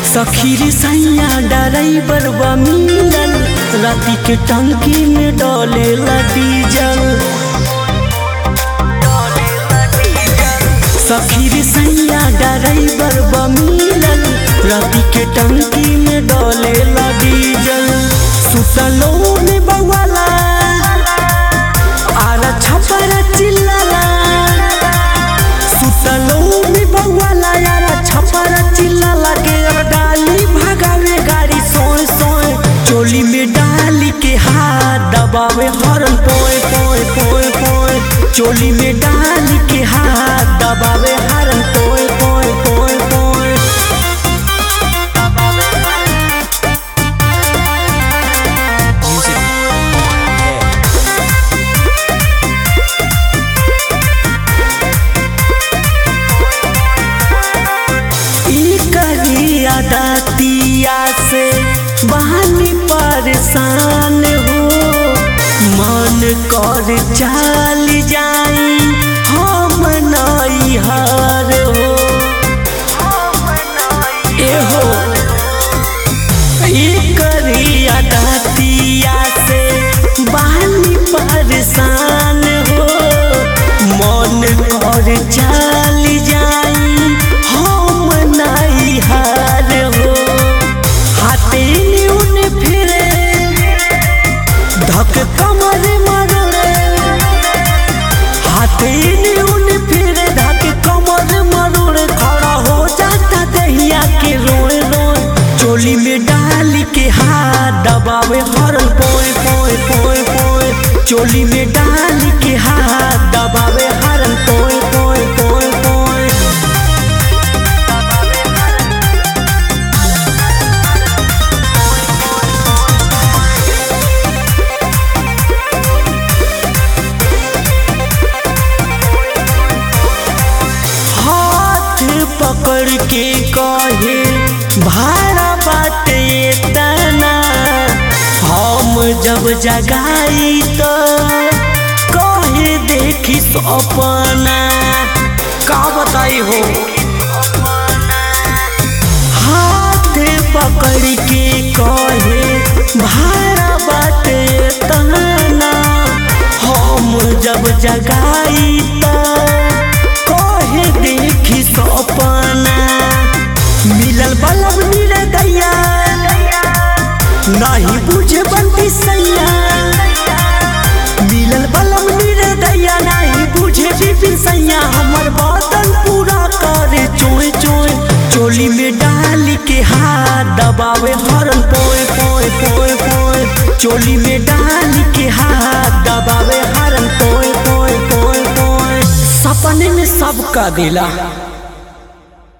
सखी रे सैया ड्राइवर बा मिलल राती के टंकी में डोलेला डीजल सखी रे सैया ड्राइवर बा मिलल राती के टंकी में डोलेला डीजल सुतलो में बवाला आरा छपरा चिल्लाला सुतलो में बवाला यारा छपरा चिल्लाला के अब डाली भगावे गाड़ी सोए सोए चोली में डाली के हाथ दबावे हरन पोए पोए पोए पोए चोली में डाली के हाथ दबावे हरन पोए पोए पोए पोए ई करिया दातिया से बहानी परेशान हो मन कर चाल जाई हम नई हार हो एहो ई करिया दातिया से बहानी परेशान हो मन कर चाल जाई हम नई हार हो हाथे न्यून फिरे धक कमर मरड़े हाथे न्यून फिरे धक कमर मरड़े खड़ा हो जाता दहिया के रोए रोए चोली में डाल के हाथ दबावे हरन पोए पोए पोए पोए चोली में डाल के हाथ दबावे हरन पोए पोए पोए पोए हाथ पकड़ के कहे भाड़ा बाटे तना हम जब जगाई तो कहे देखी सपना का बताई हो हाथ पकड़ के कहे भाड़ा बाटे तना हम जब जगाई तो कहे देखी सपना मिलल बलब मिले दैया नहीं बुझे बनती सैया मिलल बलब मिले दैया नहीं बुझे बिपिन सैया हमर बादल पूरा करे चोए चोए चोली में डाल के हाथ दबावे हरन पोए पोए पोए पोए चोली में डाल के हाथ दबावे हरन पोए पोए पोए पोए सपने में सबका दिला